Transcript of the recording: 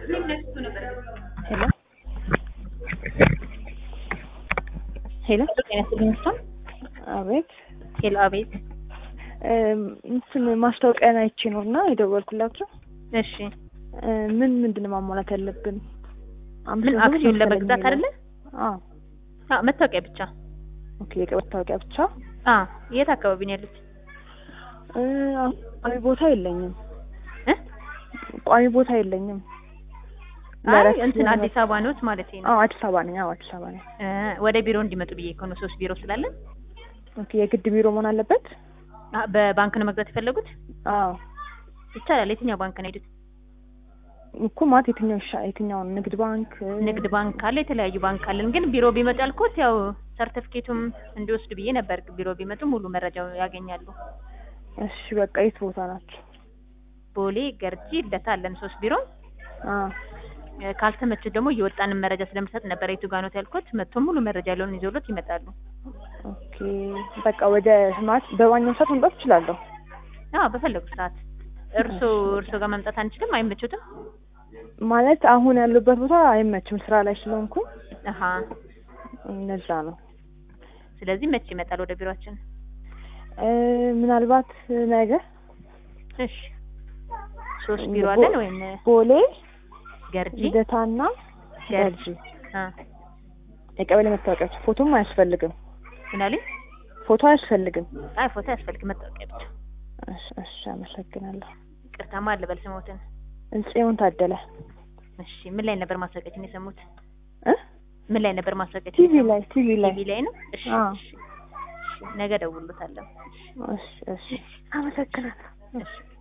ሄሎ ሄሎ ጤና ይስጥልኝ እሷን አቤት ሄሎ አቤት እም፣ እንትን ማስታወቂያን አይቼ ነው እና የደወልኩላቸው እሺ እ፣ ምን ምንድን ነው ማሟላት ያለብን? አምስት ምን መቶ ብር አክሲዮን መሰለኝ ለመግዛት አይደለ የሚለው። አዎ አዎ መታወቂያ ብቻ ኦኬ። የቀ- መታወቂያ ብቻ አ የት አካባቢ ነው ያሉት እ፣ አሁን ቋሚ ቦታ የለኝም። እ ቋሚ ቦታ የለኝም። አይ ለእረፍት እንትን ለመ- አዲስ አበባ ነዎት ማለት ነው አዎ አዲስ አበባ ነኝ። አዎ አዲስ አበባ ነኝ። እ ወደ ቢሮ እንዲመጡ ብዬ ከሆነ ሶስት ቢሮ ስላለን ኦኬ። የግድ ቢሮ መሆን አለበት? አ በባንክ ነው መግዛት የፈለጉት አዎ ይቻላል የትኛው ባንክ ነው የሄዱት እኮ ማለት የትኛው ይሻ የትኛውን ንግድ ባንክ እ፣ ንግድ ባንክ አለ የተለያዩ ባንክ አለን ግን ቢሮ ቢመጡ ያልኩት ያው ሰርተፍኬቱም እንዲወስዱ ብዬ ነበር ቢሮ ቢመጡ ሙሉ መረጃው ያገኛሉ እሺ በቃ የት ቦታ ናቸው? ቦሌ ገርጂ ልደታ አለን ሶስት ቢሮ አዎ እ ካልተመቹት ደግሞ እየወጣንን መረጃ ስለምሰጥ ነበር የቱ ጋር ነው ያልኩት መጥቶ ሙሉ መረጃ ያለውን ይዘውሎት ይመጣሉ ኦኬ በቃ ወደ ማለት በማንኛውም ሰዓት መምጣት እችላለሁ። አዎ በፈለጉት ሰዓት እርሶ እርሶ ጋር መምጣት አንችልም አይመቹትም ማለት አሁን ያሉበት ቦታ አይመችም ስራ ላይ ስለሆንኩ አሀ እነዛ ነው። ስለዚህ መቼ ይመጣል ወደ ቢሮአችን እ፣ ምናልባት ነገ እሺ ሶስት ቢሮ አለን ወይም ቦሌ ገርጂ ልደታና ገርጂ ገርጂ አ የቀበሌ መታወቂያዎች ፎቶም አያስፈልግም። ምን አለኝ ፎቶ አያስፈልግም። አይ ፎቶ ያስፈልግ መታወቂያ ብቻ እሺ እሺ፣ አመሰግናለሁ። ቅርታማ አለ በል ስሞትን ጽዮን ታደለ እሺ ምን ላይ ነበር ማስታወቂያችን የሰሙት እ ምን ላይ ነበር ማስታወቂያችን ቲቪ የሰሙት? ላይ ቲቪ ላይ ቲቪ ላይ ነው እሺ አዎ። እሺ እሺ ነገ ደውሎታለሁ እሺ እሺ፣ አመሰግናለሁ። እሺ